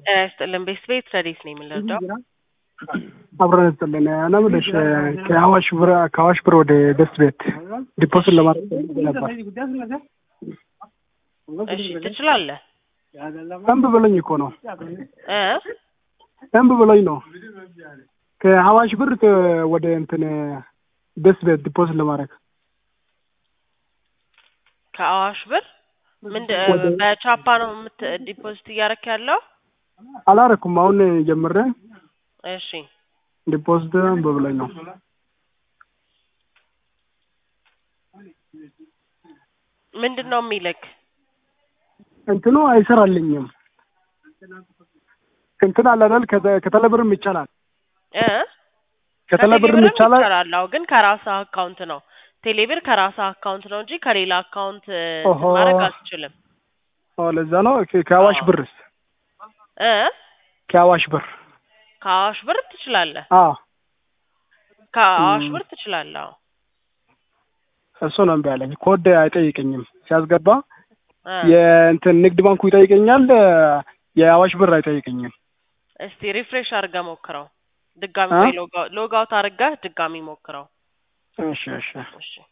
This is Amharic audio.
ጤና ይስጥልን ቤት ቤት ረዴት ነው የምንረዳው? አብረን ስጥልን እና ምልሽ ከአዋሽ ብር ከአዋሽ ብር ወደ ደስ ቤት ዲፖዚት ለማድረግ ፈልጌ ነበር። እሺ ትችላለህ እምቢ ብሎኝ እኮ ነው እ እምቢ ብሎኝ ነው ከአዋሽ ብር ከ- ወደ እንትን ደስ ቤት ዲፖዚት ለማድረግ ከአዋሽ ብር ምንድን ወደ- በቻፓ ነው የምት ዲፖዚት እያደረክ ያለው? አላረኩም። አሁን ጀምሬ እሺ ዲፖዚት እምቢ ብሎኝ ነው። ምንድን ነው የሚልክ? እንትኑ አይሰራልኝም። እንትን አለ አይደል ከተ- ከተለብርም ይቻላል እ ከተለብርም ከቴሌብርም ይቻላል። ይቻላል። አዎ ግን ከራስህ አካውንት ነው። ቴሌብር ከራስህ አካውንት ነው እንጂ ከሌላ አካውንት እ, ኦሆ። ማድረግ አትችልም። ኦ ለዛ ነው ከ- ከአዋሽ አዎ። ብርስ እ ከአዋሽ ብር ከአዋሽ ብር ትችላለህ። አዎ ከአዋሽ ም። ብር ትችላለህ። አዎ እሱ ነው እምቢ አለኝ። ኮድ አይጠይቀኝም ሲያስገባ እ የእንትን ንግድ ባንኩ ይጠይቀኛል፣ የአዋሽ ብር አይጠይቀኝም። እስቲ ሪፍሬሽ አድርገህ ሞክረው። ድጋሚ አ? ወይ ሎግ አውት አድርገህ ድጋሚ ሞክረው። እሺ እሺ እሺ